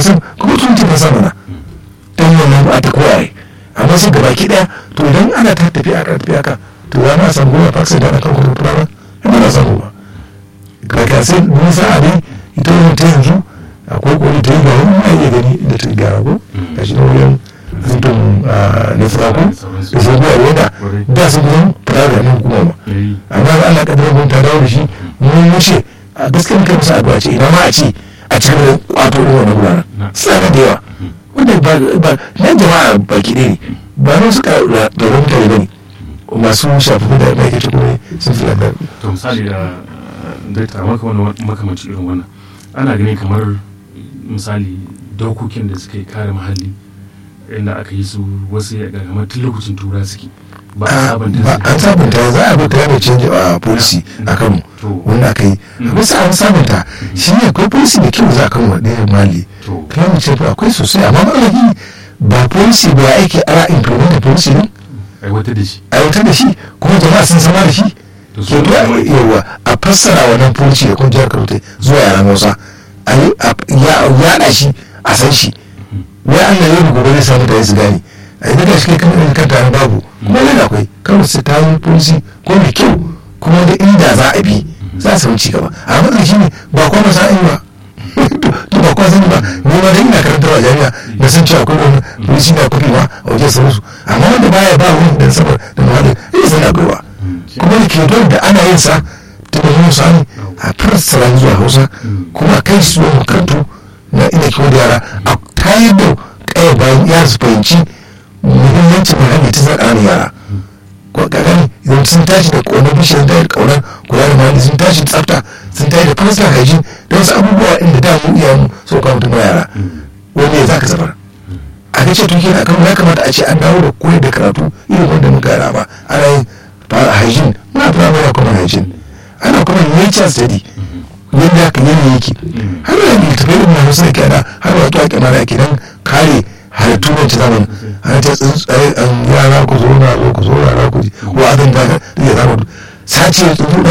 wasan kuma tun ce masa mana don wannan ba ta koyaye amma sai gaba ki daya to idan ana ta tafi aka tafi aka to ya ma samu goma faksa da kan kuma fara ba na samu ba ga ka sai nisa a dai ita wannan ta yanzu akwai kori ta yi ga wani ma iya gani da ta gyara ko ga shi na wurin zubin na furako da sai biya wanda da su kuma fara da nan kuma ba amma ga Allah kadar mun ta dawo da shi mun wuce a gaskiya muka musu addu'a ce ina ma a ce a cikin da kwato irin wannan guraren tsara da yawa wanda ba ba nan jama'a baki ɗaya ne ba nan suka da wani mutane ba ne masu shafi da mai kace kuma sun fi lafiya to misali da dakta maka wani makamanci irin wannan ana gani kamar misali dokokin da suka yi kare muhalli inda aka yi su wasu ya kamar tun lokacin tura suke ba a sabanta ba an sabunta za a bi climate change a policy a kano wanda aka yi wasu an sabunta shi ne akwai policy da kyau za a kan wadda mali climate change akwai sosai amma matsalaki ba policy ba aiki ara implement policy ne aiwatar da shi aiwatar da shi kuma jama'a sun sama da shi ke yawa a fassara wannan policy da kuma jihar kano zuwa yaran hausa a yaɗa shi a san shi wai allah yau da gobe zai samu da su gane a yi daga shi kan irin kanta babu kuma yana akwai kawai su ta yi polisi ko mai kyau kuma da inda za a bi za a samu cigaba a matsayin shi ne ba kuma sa yi ba to ba kuma sani ba ni ma dai ina karantarwa jami'a na san cewa akwai wani polisi na kuɗi ma a wajen sauransu amma wanda baya ba wani dan sabar da muhalli zai san akwai ba kuma da ke don da ana yin sa ta da zuwa sani a fassara zuwa hausa kuma kai su zuwa makarantu na ina kiwo da yara a tayar da kaya bayan yara su fahimci muhimmancin muhalli ta tsakanin yara ko kagan idan sun tashi da ƙaunar bishiyar da ƙaunar kula da muhalli sun tashi tsafta sun tashi da personal hygiene da wasu abubuwa inda da mu iya mu so kawo mutum yara wani ya zaka zabar a ga ce tuki na kan ya kamata a ce an dawo da koyar da karatu irin wanda muka yara ba ana yin hygiene muna primary kuma hygiene ana kuma nature study yadda haka yanayi yake har da littafai irin na wasu da kyana har wato a kyamara ake don kare halittu na ci zamani ana ta tsuntsaye an yara ku zo na zo ku zo na ku ji ko abin da ya zama sace tsuntsu da